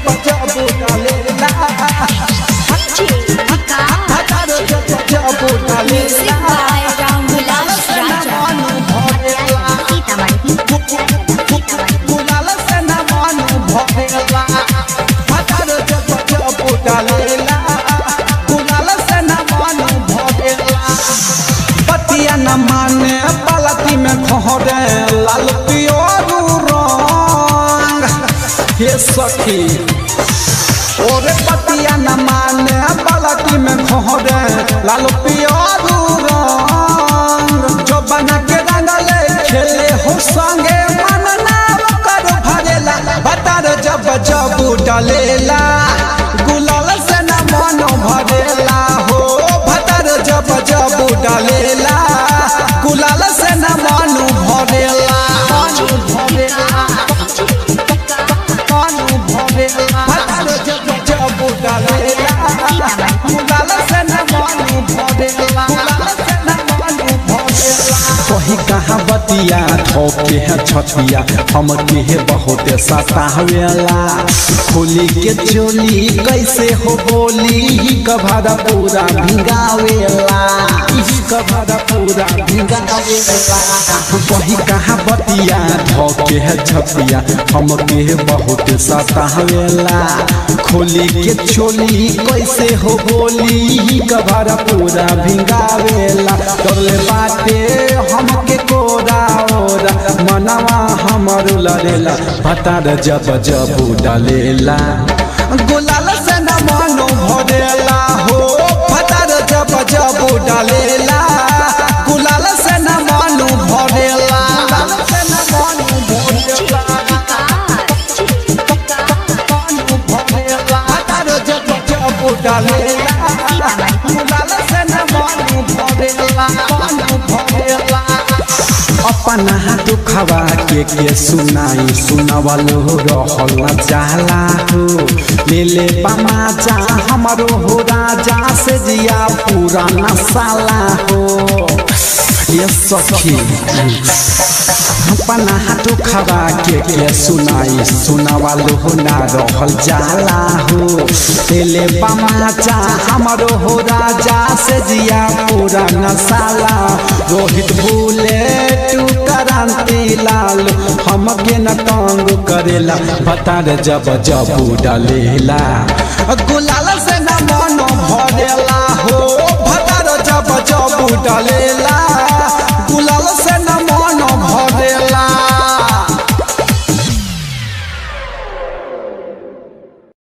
जब जब डालेला भतार जब जब डालेला मन भरेला गुलाल से न मन भरेला भतार जब जब डालेला गुलाल से न मन भरेला पतिया न माने पलती में खहरे लाल पियोरू रंग हे सखी ओरे पतिया न माने पलती में खहरे लाल पियोरू रंग जो बना के रंगले खेले हो संगे मन नाम कर भरेला बतार जब जब डलेला गुलाल से न मन भरेला हो भतर जब जब डालेला गुलाल से न मन भरेला मन भरेला मन भरेला भतर जब जब डालेला गुलाल से न मन भरेला गुलाल से न मन भरेला कही कहाँ बतिया ठोके है छतिया हम के है बहुत सतावेला खोली के चोली कैसे हो बोली ही कभारा पूरा भिंगावेला ही कभारा पूरा भिंगावेला कही कहाँ बतिया ठोके है छतिया हम के है बहुत सतावेला खोली के चोली कैसे हो बोली ही कभारा पूरा भिंगावेला करले बाटे हमके कोरा ओरा मनवा हमर लड़ेला भतार जब जब डालेला गुलाल से न मन भरेला हो भतर जब जब डालेला गुलाल से न मन भरेला गुलाल से न मन भरेला मन भरेला भतर जब जब डालेला गुलाल से न मन भरेला मन भरेला अपना दुखवा के के सुनाई सुनवलो रहल न जाला हो ले ले पमाचा हमरो हो राजा से जिया पूरा नसाला हो ये सखी अपना हाथ खबा के के सुनाई सुनावालो हो ना रहल जाला हो तेले पमाचा हमरो हो राजा से जिया पूरा नसाला रोहित भूले तू क्रांति लाल हमके न तंग करेला बता रे जब जब डालेला गुलाल से न मन भरेला हो भतर जब जब डालेला